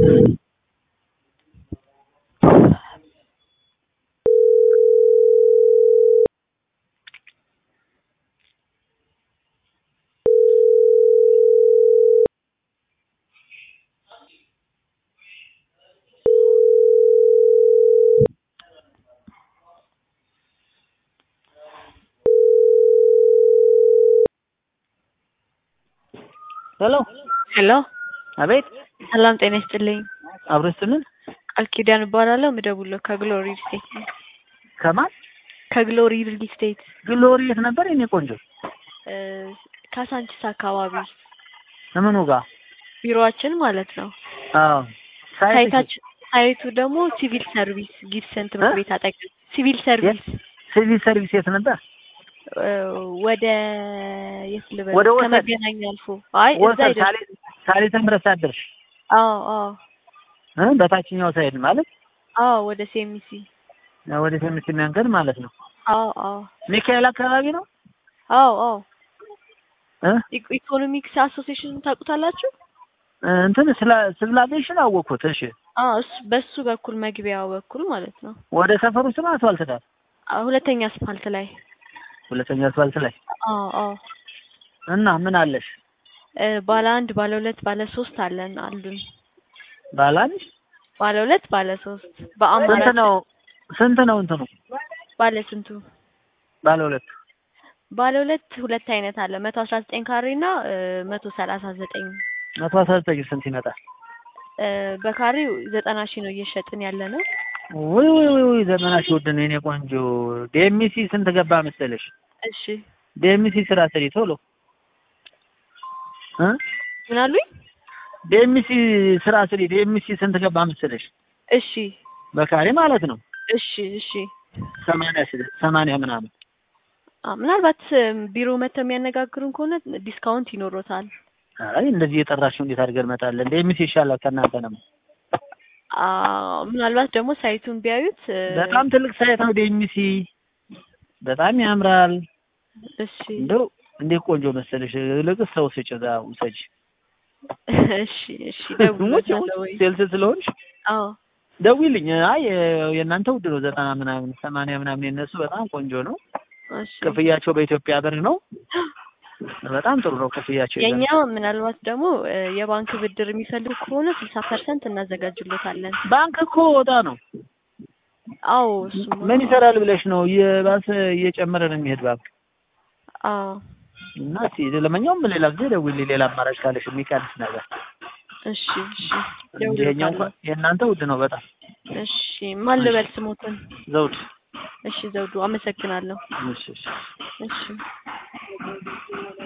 ሄሎ ሄሎ አቤት ሰላም ጤና ይስጥልኝ። አብሮ ስትምን ቃል ኪዳን እባላለሁ። ምደውለው ከግሎሪ ሪል ስቴት ነው። ከማን ከግሎሪ ሪል ስቴት ግሎሪ የት ነበር የኔ ቆንጆ እ ካሳንቺስ አካባቢ ምኑ ጋር ቢሮአችን ማለት ነው። አዎ ሳይት ሳይታችን ሳይቱ ደግሞ ሲቪል ሰርቪስ ጊብሰን ትምህርት እ? ቤት አጠገብ ሲቪል ሰርቪስ ሲቪል ሰርቪስ የት ነበር እ ወደ የት ልበል ወደ ወሰን? ከመገናኛ አልፎ አይ እዛ ወሰን አይደለም። ሳሌ ሳሌ ተምረት አደርሽ አዎ አዎ እ በታችኛው ሳይድ ማለት አዎ ወደ ሴሚሲ ወደ ቴምስ መንገድ ማለት ነው አዎ አዎ ሚካኤል አካባቢ ነው አዎ አዎ እ ኢኮ- ኢኮኖሚክስ አሶሲዬሽን ታውቁታላችሁ? እ እንትን ስለ ሲቪል አቪዬሽን አወቅኩት እሺ አዎ እሱ በሱ በኩል መግቢያው በኩል ማለት ነው። ወደ ሰፈሩ ስም አስፋልት ዳር አዎ ሁለተኛ አስፋልት ላይ ሁለተኛ አስፋልት ላይ አዎ አዎ እና ምን አለሽ እ ባለ አንድ ባለ ሁለት ባለ ሶስት አለን አሉን። ባላንሽ ባለ ሁለት ባለ ሶስት ስንት በአማራጭ ነው ስንት ነው እንትኑ ባለ ስንቱ ባለ ሁለት ባለ ሁለት ሁለት አይነት አለ መቶ አስራ ዘጠኝ ካሬ እና መቶ ሰላሳ ዘጠኝ መቶ አስራ ዘጠኝ ስንት ይመጣል እ በካሬው ዘጠና ሺህ ነው እየሸጥን ያለ ነው። ውይ ውይ ውይ ውይ ዘመናሽ ውድ ነው የኔ ቆንጆ ዴሚሲ ስንት ገባ መሰለሽ እሺ ዴሚሲ ስራ ስሪ ቶሎ እ ምን አሉኝ? ዴሚሲ ስራ ስሪ ዴሚሲ ስንት ገባ መሰለሽ እሺ በካሬ ማለት ነው እሺ እሺ ሰማንያ ስለ- ሰማንያ ምናምን አ ምናልባት እም ቢሮ መጥተው የሚያነጋግሩን ከሆነ ዲስካውንት ይኖሮታል። አይ እንደዚህ የጠራሽው እንዴት አድርገን እንመጣለን ዴሚሲ ይሻላል ከእናንተ ነው አ ምናልባት ደግሞ ሳይቱን ቢያዩት እ በጣም ትልቅ ሳይት ነው ዴሚሲ በጣም ያምራል እሺ እንደው እንዴት ቆንጆ መሰለሽ ልቅስ ሰው ስጭ እዛ ውሰጅ እሺ እሺ ደውሎታለሁ ወይ? ሴልስ ስለሆንሽ አዎ ደውይልኝ። አይ የእናንተ ውድ ነው ዘጠና ምናምን ሰማንያ ምናምን የነሱ በጣም ቆንጆ ነው። እሺ ክፍያቸው በኢትዮጵያ ብር ነው። በጣም ጥሩ ነው ክፍያቸው። የኛ ምናልባት ደግሞ እ የባንክ ብድር የሚፈልግ ከሆነ ስልሳ ፐርሰንት እናዘጋጅሎታለን። ባንክ እኮ ወጣ ነው። አዎ እሱማ ምን ይሰራል ብለሽ ነው? እየባሰ እየጨመረ ነው የሚሄድ ባንክ አዎ እና እስኪ ለማንኛውም ሌላ ጊዜ ደውይልኝ፣ ሌላ አማራጭ ካለሽ የሚቀንስ ነገር እሺ እሺ እንጂ የኛው ደውሎታለሁ። እንኳን የእናንተ ውድ ነው በጣም እሺ ማን ልበል ስሞትን? ዘውድ። እሺ ዘውዱ አመሰግናለሁ። እሺ እሺ እሺ